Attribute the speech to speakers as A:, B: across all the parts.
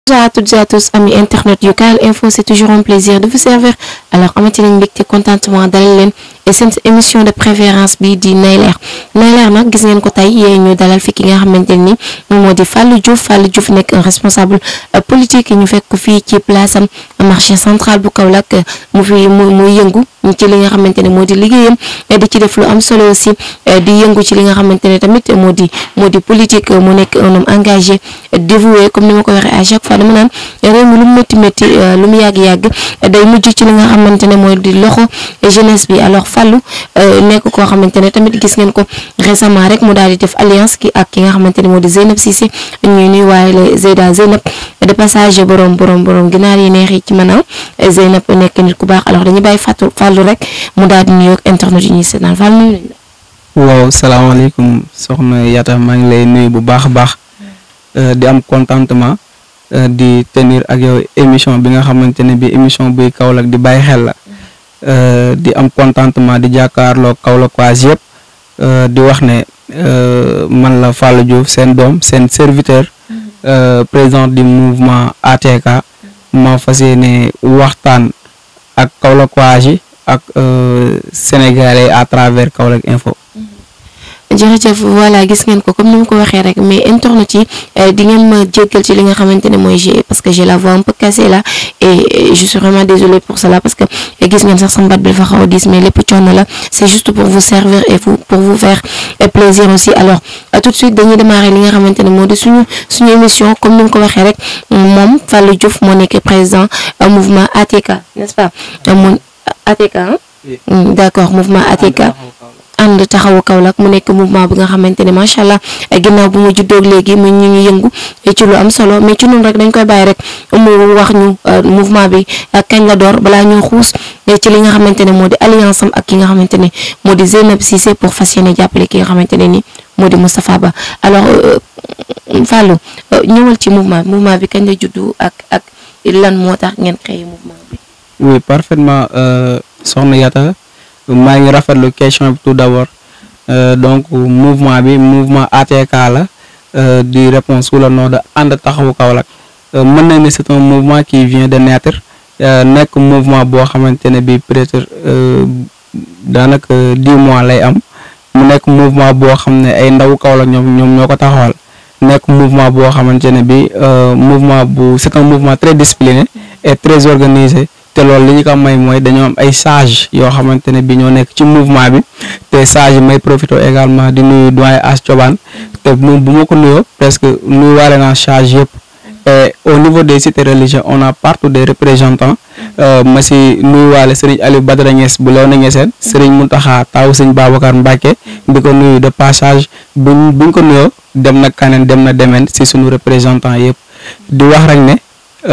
A: Bonjour à toutes et à tous amis internautes yu Kawel Info c'est toujours un plaisir de vous servir alors amati nañ mbégte contentement dalal leen et seen émission de préférence bi di Nay Leer Nay Leer nag gis ngeen ko tey yee ñu dalal fi ki nga xamante ni moom moo di Fallou Diouf Fallou Diouf nekk un responsable politique ñu fekk ko fii ci place am marché central bu Kaolack mu fi mu muy yëngu ci li nga xamante ne moo di liggéeyam di ci def lu am solo aussi di yëngu ci li nga xamante ne tamit moo di moo di politique mu nekk un homme engagé dévoué comme ni ma ko waxee à chaque fois dama naan réew mi lu mu métti métti lu mu yàgg-yàgg day mujj ci li nga xamante ne mooy di loxo jeunesse bi alors Fallou nekk koo xamante ne tamit gis ngeen ko récemment rek mu daal di def alliance ki ak ki nga xamante ne moo di Zeynab Cissé ñuy nuy waaye la Zeyda Zeynab de passage borom borom borom ginaar yi neex yi ci maanaam Zeynab nekk nit ku baax alors dañuy bàyyi Fatou Fallou rek mu daal di nuyoog internet yi ñuy seetaan Fallou nuyu nañ la.
B: waaw salaamaaleykum soxna Yata maa ngi lay nuyu bu baax a baax di am contentement di tenir ak yow émission bi nga xamante ne bi émission buy Kaolack di bàyyi xel la di am contentement di jàkkaarloo Kaolack waas yëpp di wax ne man la Fallou Diouf seen doom seen serviteur président du mouvement ATK ma fas yéene waxtaan ak Kaolack waas yi ak sénégalais à travers Kaolack Info.
A: jërëjëf voilà gis ngeen ko comme ni mu ko waxee rek mais internet yi di ngeen ma jéggal ci li nga xamante ne mooy j'ai parce que j'ai la voix un peu cassée là et je suis vraiment désolée pour cela parce que gis ngeen sax sama baat bi dafa xaw a diis mais lépp coono la c'est juste pour vous servir et vous pour vous faire plaisir aussi alors tout de suite dañuy démarrer li nga xamante ne moo di suñu suñu émission comme ni mu ko waxee rek moom Fallou Diouf moo nekk président mouvement ATK n'est-ce pas mon ATK d'accord mouvement ATK ànd taxawu Kaolack mu nekk mouvement bi nga xamante ne macha allah ginnaaw bu mu juddoog léegi mu ñu ngi yëngu ci lu am solo mais ci noonu rek dañ koy bàyyi rek mu wax ñu mouvement bi kañ la door balaa ñuy xuus ci li nga xamante ne moo di alliance am ak ki nga xamante ne moo di Zeynab Cissé pour fas yéene jàppale ki nga xamante ne ni moo di Moustapha Ba alors Fallou ñëwal ci mouvement bi mouvement bi kañ la juddu ak ak lan moo tax ngeen créé mouvement bi.
B: oui parfaitement soxna Yata. maa ngi rafetlu question bi tout d'abord donc mouvement bi mouvement ATK la di répondre sous le nom de ànd taxawu Kaolack mën na ni c'est un mouvement qui vient de naître nekk mouvement boo xamante ne bi peut-être daanaka dix mois lay am mu nekk mouvement boo xam ne ay ndawu Kaolack ñoom ñoom ñoo ko taxawal nekk mouvement boo xamante ne bi mouvement bu c'est un mouvement très discipliné et très organisé te loolu li ñu ko may mooy dañoo am ay sages yoo xamante ne bi ñoo nekk ci mouvement bi te sages yi may profité également di nuyu doyen As Thioban te moom bu ma ko nuyoo presque nuyu waale naa sages yëpp et au niveau des cités religieuses on a partout des représentants ma si nuyu waale Serigne Aliou Badara Niass bu Léona Niassène Serigne Mountakha taw Serigne Babacar Mbacké di ko nuyu de passage buñ buñ ko nuyoo dem na kaneen dem na demeen si suñu représentant yëpp di wax rek ne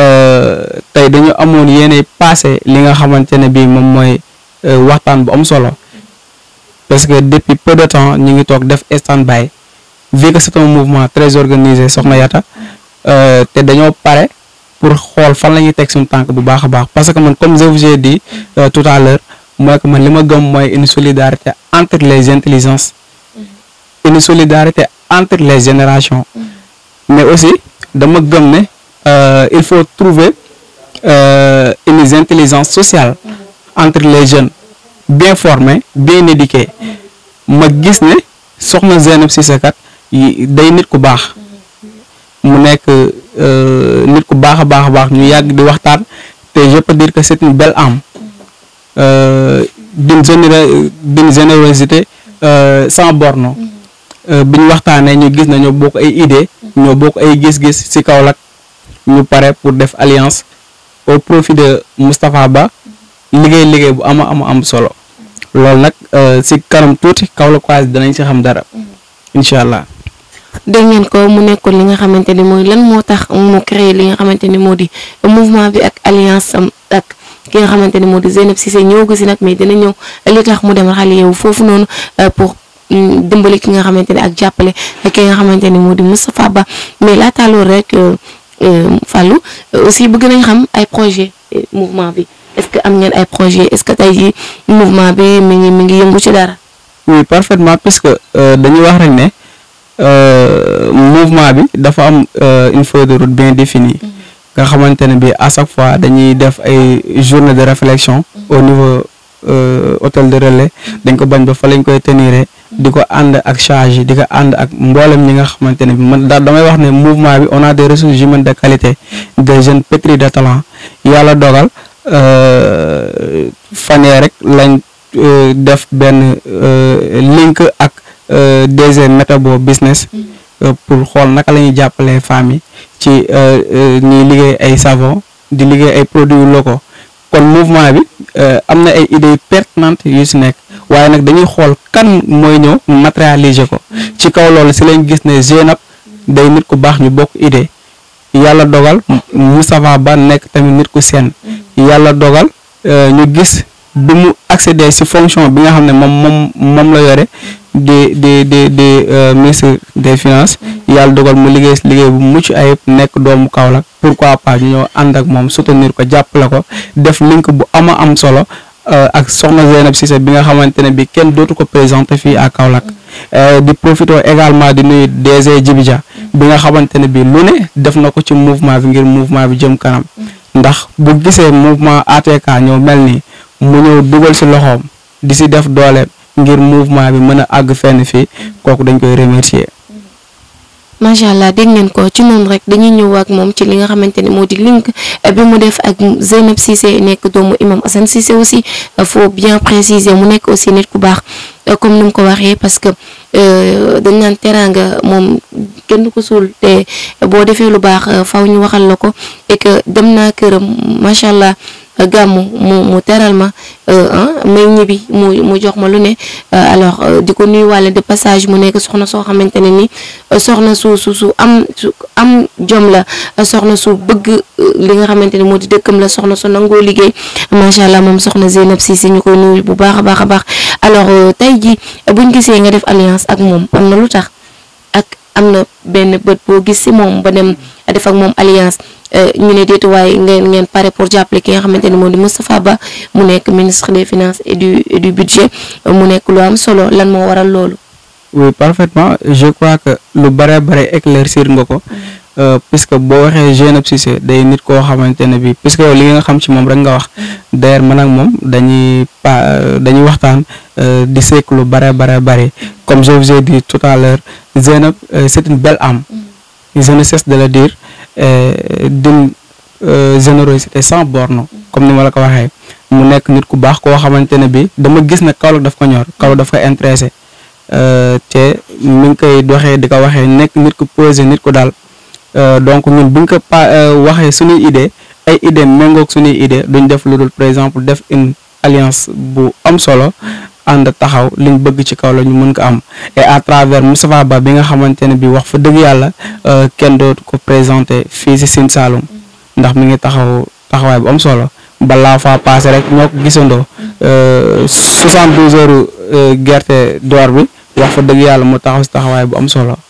B: tey dañu amoon yéene passé li nga xamante ne bii moom mooy waxtaan bu am solo parce que depuis peu de temps ñu ngi toog def stand-by vu que c'est un mouvement très organisé soxna Yata te dañoo pare pour xool fan la ñuy teg suñu tànk bu baax a baax parce que man comme je vous ai dit tout à l'heure mooy que man li ma gëm mooy une solidarité entre les intelligences une solidarité entre les générations mais aussi dama gëm ne Euh, il faut trouver euh, une intelligence sociale entre les jeunes bien formés bien éduqués ma gis ne soxna Zeynab Cissé kat day nit ku baax mu nekk nit ku baax a baax a baax ñu yàgg di waxtaan te je peux dire que c'est une belle âme euh, d'une géné d'une générosité sans borne bi ñu waxtaanee ñu gis na ñoo bokk ay idées ñoo bokk ay gis-gis ci Kaolack ñu pare pour def alliance au profit de Moustapha Ba liggéey liggéey bu ama ama am solo loolu nag si kanam tuuti Kaolack waas danañ si xam dara incha allah.
A: dégg ngeen ko mu nekkoon li nga xamante ni mooy lan moo tax mu créé li nga xamante ni moo di mouvement bi ak alliance am ak ki nga xamante ni moo di Zeynab Cissé ñëw ko si nag mais dina ñëw li tax mu dem xale yow foofu noonu pour. dimbali ki nga xamante ne ak jàppale ak ki nga xamante ni moo di Moustapha Ba mais laata loolu rek Fallou aussi bëgg nañ xam ay projet mouvement bi est-ce que am ngeen ay projet est-ce que tey jii mouvement bi mi ngi mi ngi yëngu ci dara.
B: oui parfaitement puisque dañuy wax rek ne mouvement bi dafa am une feuille de route bien définie nga xamante ne bi à chaque fois dañuy def ay journée de réflexion au niveau hôtel de relais dañ ko bañ ba fa lañ koy tenir di ko ànd ak charge di ko ànd ak mboolem ñi nga xamante ne bi man daal damay wax ne mouvement bi on a des ressources humaines de qualité des jeunes pétris de talent yàlla dogal fanee rek lañ def benn link ak DG Metabo business pour xool naka la ñuy jàppalee femmes yi ci ñuy liggéey ay savon di liggéey ay produits locaux kon mouvement bi am na ay idées pertinentes yu si nekk waaye nag dañuy xool kan mooy ñëw matérialiser ko ci kaw loolu si lañ gis ne Zeynab day nit ku baax ñu bokk idée yàlla dogal Moustapha Ba nekk tamit nit ku seen yàlla dogal ñu gis bi mu accéder si fonction bi nga xam ne moom moom moom la yore di di di di ministre des finances yàlla dogal mu liggéey si liggéey bu mucc ayib nekk doomu Kaolack pourquoi pas ñu ñëw ànd ak moom soutenir ko jàppale ko def link bu ama am solo ak soxna Zeynab Cissé bi nga xamante ne bi kenn dootu ko présenté fii à Kaolack di profité également di nuyu DG Djibija bi nga xamante ne bi lu ne def na ko ci mouvement bi ngir mouvement bi jëm kanam ndax bu gisee mouvement ATK ñëw mel nii mu ñëw dugal si loxoom di si def dooleem ngir mouvement bi mën a àgg fenn fii kooku dañ koy remercier
A: macha allah dégg ngeen ko ci noonu rek dañuy ñëw ak moom ci li nga xamante ne moo di link bi mu def ak Zeynab Cissé nekk doomu imam Assane Cissé aussi faut bien préciser mu nekk aussi nit ku baax comme ni mu ko waxee parce que dañ naan teraanga moom kenn du ko suul te boo defee lu baax faw ñu waxal la ko et que dem naa këram macha allah gàmmu mu mu teral ma may ñibbi mu mu jox ma lu ne alors di ko nuyuwaale de passage mu nekk soxna soo xamante ne ni soxna su su su am su am jom la soxna su bëgg li nga xamante ne moo di dëkkam la soxna su nangoo liggéey macha allah moom soxna Zeynab Cissé ñu koy nuyu bu baax a baax a baax alors tey ji buñ gisee nga def alliance ak moom am na lu tax ak am na benn bët boo gis si moom ba dem def ak moom alliance ñu ne déetu waaye ngeen ngeen pare pour jàppale ki nga xamante ne moom di Moustapha Ba mu nekk ministre des finances et du et du budget mu nekk lu am solo lan moo waral loolu.
B: oui parfaitement je crois que lu bare bare éclaircir nga ko. puisque boo waxee Zeynab Cissé day nit koo xamante ne bi puisque yow li nga xam ci moom rek nga wax d'ailleurs man ak moom dañuy pa dañuy waxtaan di seek lu bare bare bare comme je vous ai dit tout à l'heure Zeynab c'est une belle âme je ne cesse de le dire d'une générosité sans borne comme ni ma la ko waxee mu nekk nit ku baax koo xamante ne bi dama gis ne Kaolack daf ko ñor Kaolack daf ko intéressé te mi ngi koy doxee di ko waxee nekk nit ku posé nit ku daal donc ñun bu ñu ko pa waxee suñuy idée ay idée méngoog suñuy idée duñ def lu dul par exemple def une alliance bu am solo ànd taxaw liñ bëgg ci kaw la ñu mën ko am et à travers Moustapha Ba bi nga xamante ne bi wax fa dëgg yàlla kenn dootu ko présenté fii si Sine Saloum ndax mi ngi taxaw taxawaay bu am solo balaa faa passé rek ñoo ko gisandoo 72 heures gerte door bi wax fa dëgg yàlla mu taxaw si taxawaay bu am solo.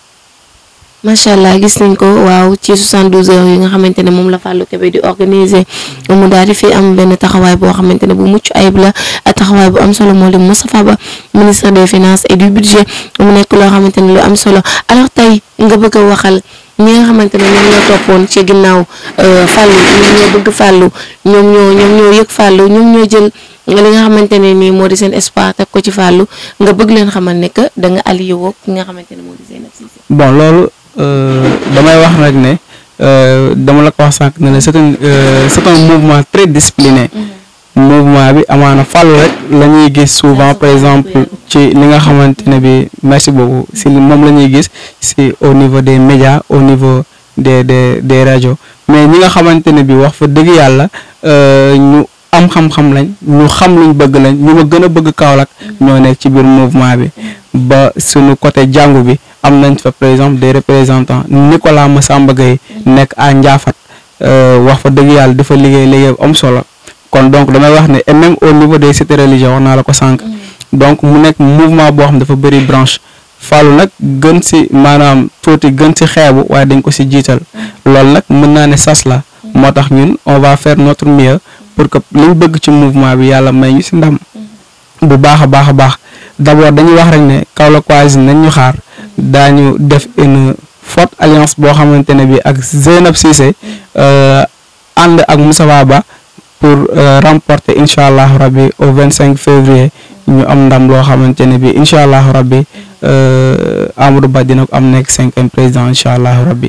A: macha allah gis nañ ko waaw ci 72 heures yi nga xamante ne moom la Fallou Kébé di organiser mu daal di fi am benn taxawaay boo xamante ne bu mucc ayib la taxawaay bu am solo moo di Moustapha Ba ministre des finances et du budget mu nekk loo xamante ne lu am solo alors tey nga bëgg a waxal ñi nga xamante ne ñoom ñoo toppoon ci ginnaaw Fallou ñoom ñoo bëgg Fallou ñoom ñoo ñoom ñoo yëg Fallou ñoom ñoo jël li nga xamante ne nii moo di seen espoir teg ko ci Fallou nga bëgg leen xamal ne que da nga allié woo ki nga xamante ne moo di Zeynab Cissé.
B: bon loolu damay wax rek ne dama la ko wax sànq ne la c'est un c'est un mouvement très discipliné. mouvement bi amaana Fallou rek la ñuy gis souvent par exemple ci li nga xamante ne bi merci beaucoup si moom la ñuy gis si au niveau des médias au niveau des des des rajo mais ñi nga xamante ne bi wax fa dëgg yàlla ñu am xam-xam lañ ñu xam luñ bëgg lañ ñu ma gën a bëgg Kaolack ñoo nekk ci biir mouvement bi ba suñu côté jàngu bi am nañ fa par exemple des représentants Nicolas Massamba Gueye nekk à Ndiafat wax fa dëgg yàlla dafa liggéey liggéey am solo kon donc damay wax ne et même au niveau des cités religieuses wax naa la ko sànq donc mu nekk mouvement boo xam dafa bëri branche Fallou nag gën si maanaam tuuti gën si xeebu waaye dañ ko si jiital loolu nag mën naa ne sas la moo tax ñun on va faire notre mieux pour que liñ bëgg ci mouvement bi yàlla may ñu si ndam bu baax a baax a baax d'abord dañuy wax rek ne Kaolack Voisine nañ ñu xaar daañu def une forte alliance boo xamante ne bi ak Zeynab Cissé ànd ak Moustapha Ba pour remporter incha allah rabbi au vingt cinq février ñu am ndam loo xamante ne bi incha allah rabbi Amadou Ba dina ko am nekk cinquième président incha allah rabbi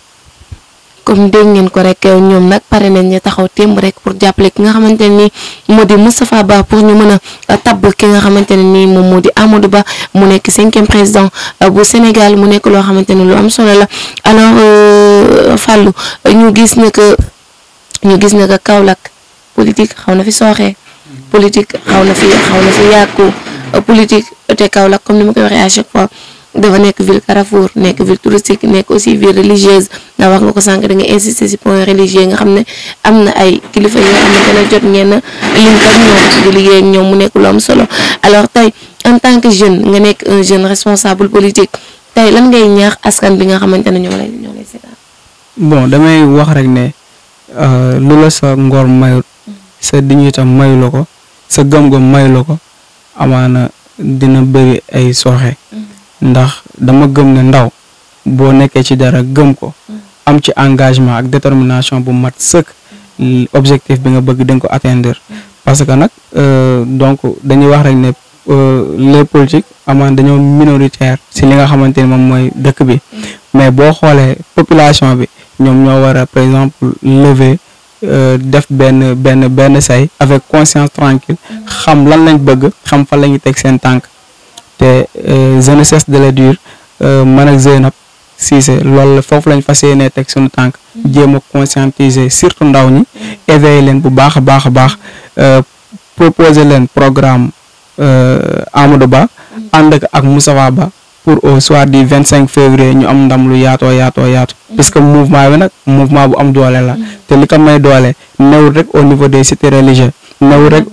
A: comme dégg ngeen ko rek ñoom nag pare nañ ñu taxaw témb rek pour jàppale ki nga xamante ne nii moo di Moustapha Ba pour ñu mën a tabb ki nga xamante ne nii moom moo di Amadou Ba mu nekk cinquième président bu Sénégal mu nekk loo xamante ne lu am solo la alors Fallou ñu gis ne que ñu gis ne que Kaolack politique xaw na fi sooxee politique xaw na fi xaw na fi yàqu politique te Kaolack comme ni ma koy waxee à chaque fois. dafa nekk ville Carrefour nekk ville touristique nekk aussi ville religieuse ndax wax nga ko sànq da nga insister ci point religieux nga xam ne am na ay kilifa yoo xamante ne jot ngeen link ak ñoom di liggéey ak ñoom mu nekk lu am solo alors tey en tant que jeune nga nekk un jeune responsable politique tey lan ngay ñaax askan bi nga xamante ne ñoo lay ñoo lay seetaan.
B: bon damay wax rek ne lu la sa ngor mayut sa dignité mayu la ko sa gëm-gëm mayu la ko amaana dina bëri ay sooxe. ndax dama gëm ne ndaw boo nekkee ci dara gëm ko am ci engagement ak détermination bu mat sëkk objectif bi nga bëgg di nga ko atteindre parce que nag donc dañuy wax rek ne les politiques amaan dañoo minoritaire si li nga xamante ni moom mooy dëkk bi mais boo xoolee population bi ñoom ñoo war a par exemple lever def benn benn benn say avec conscience tranquille xam lan lañ bëgg xam fan la ñuy teg seen tànk te je ne cesse de le dire man ak Zeynab Cissé loolu la foofu lañ fas yéenee teg suñu tànk jéem a conscientiser surtout ndaw ñi éveiller leen bu baax a baax a baax proposer leen programme Amadou Ba ànd ak Moustapha Ba pour au soir du vingt cinq février ñu am ndam lu yaatoo yaatoo yaatu puisque mouvement bi nag mouvement bu am doole la te li ko may doole newul rek au niveau des cités religieuses newul rek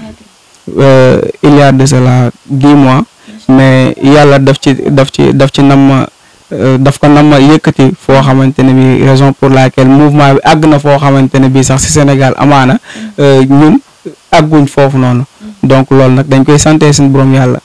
B: il y a de cela dix mois mais yàlla daf ci daf ci daf ci nam daf ko nam yëkkati foo xamante ne bi raison pour laquelle mouvement bi àgg na foo xamante ne bi sax ci Sénégal amaana ñun àgguñ foofu noonu donc loolu nag dañ koy sante suñu borom yàlla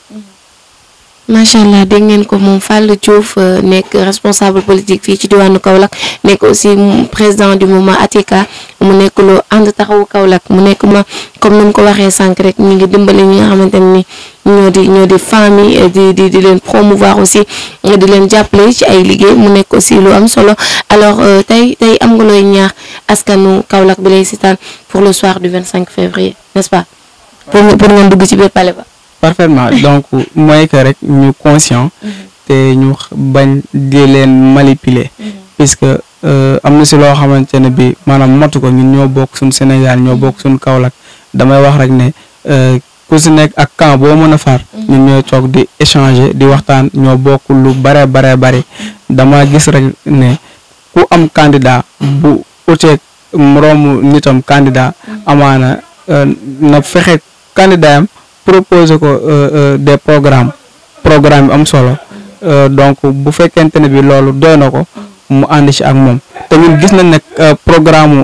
A: macha allah dégg ngeen ko moom Fallou Diouf nekk responsable politique fii ci diwaanu Kaolack nekk aussi président du mouvement Atika mu nekk lu ànd taxawu Kaolack mu nekk ma comme ni mu ko waxee sànq rek ñu ngi dimbali ñi nga xamante ne ni ñoo di ñoo di famille di di di leen promouvoir aussi di leen jàppale ci ay liggéey mu nekk aussi lu am solo alors tey tey am nga looy ñaax askanu Kaolack bi lay sitaan pour le soir du 25 février n'est-ce pas pour pour ngeen dugg ci biir palais ba.
B: parfaitement donc mooy que rek ñu conscient te ñu bañ di leen manipuler puisque am na si loo xamante ne bi maanaam matu ko ñun ñoo bokk suñ Sénégal ñoo bokk suñ Kaolack damay wax rek ne ku si nekk ak camp boo mën a far ñun ñooy toog di échanger di waxtaan ñoo bokk lu bare bare bare dama gis rek ne ku am candidat bu uteeg moroomu nitam candidat amaana na fexe candidat am proposer ko des programmes programme bi am solo donc bu fekkente ne bi loolu doy na ko mu ànd ci ak moom te ñun gis nañ ne programme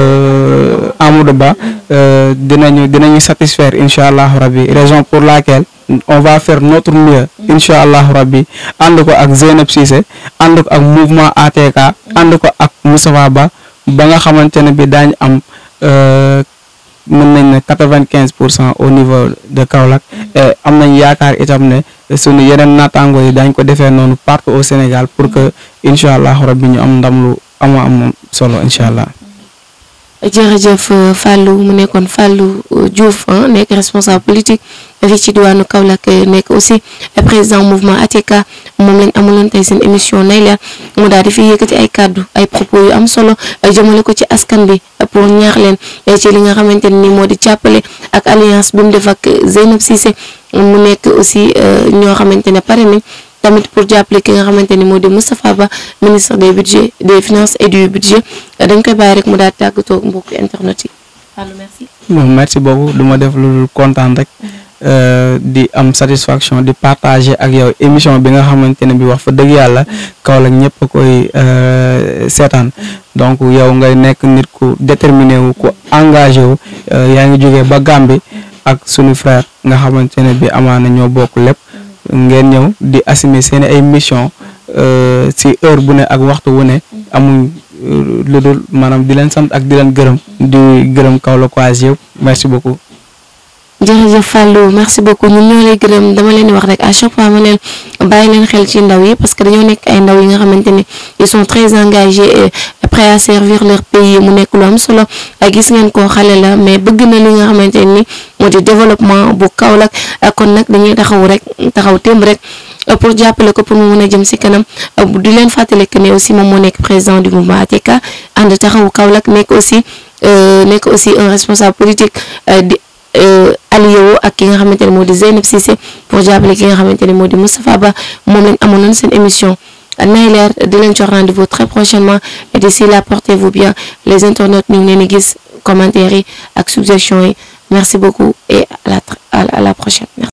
B: Amadou Ba dinañu dinañu satisfaire incha allah rabbi raison pour laquelle on va faire notre mieux incha allah rabbi ànd ko ak Zeynab Cissé ànd ko ak mouvement ATK ànd ko ak Moustapha Ba ba nga xamante ne bi daañ am mën nañ ne quatre-vingt-quinze pour cent au niveau de Kaolack et am nañ yaakaar itam ne sunu yeneen naataango yi daañ ko defee noonu partout au Sénégal pour que incha allah rabbi ñu am ndam lu ama am solo incha allah.
A: jërëjëf Fallou mu nekkoon Fallou Diouf nekk responsable politique fii ci diwaanu Kaolack nekk aussi président mouvement ATK moom lañ amuloon tey seen émission nay leer mu daal di fi yëkkati ay kàddu ay propos yu am solo jëmale ko ci askan bi pour ñaax leen ci li nga xamante ne ni moo di jàppale ak alliance bi mu def ak Zeynab Cissé mu nekk aussi ñoo xamante ne pare nañ tamit pour jàppale ki nga xamante ni moo di Moustapha Ba ministre des budgets des finances et du budget dañ koy bàyyi rek mu daal tàggatoo mbokku internet yi Fallou merci.
B: bon merci beaucoup du ma def lu kontaan rek di am satisfaction di partager ak yow émission bi nga xamante ne bi wax fa dëgg yàlla Kaolack ñëpp a koy seetaan donc yow ngay nekk nit ku déterminé wu ku engagé wu yaa ngi jógee ba Gambie ak sunu frère nga xamante ne bi amaana ñoo bokk lépp. ngeen ñëw di assumer seen ay mission si heure bu ne ak waxtu wu ne amuñ lu dul maanaam di leen sant ak di leen gërëm di gërëm Kaolack yëpp merci beaucoup.
A: jërëjëf Fallou merci beaucoup ñun ñoo lay gërëm dama leen di wax rek à chaque fois ma leen bàyyi leen xel ci ndaw yi parce que dañoo nekk ay ndaw yi nga xamante ni ils sont très engagés et prêts à servir leur pays mu nekk lu am solo gis ngeen ko xale la mais bëgg na li nga xamante ni moo di développement bu Kaolack kon nag dañuy taxaw rek taxaw témb rek pour jàppale ko pour mu mën a jëm si kanam di leen fàttali que ne aussi moom moo nekk président du mouvement ATK ànd taxawu Kaolack nekk aussi nekk aussi un responsable politique di. allié woo ak ki nga xamante ne moo di Zeynep Cissé pour jàppale ki nga xamante ne moo di Moustapha Ba moom lañ amoon nañ seen émission nay leer di leen jox rendez-vous très prochainement et d'ici là portez-vous bien les internautes ñu ngi leen di gis commentaires yi ak suggestions yi merci beaucoup et à la à la prochaine.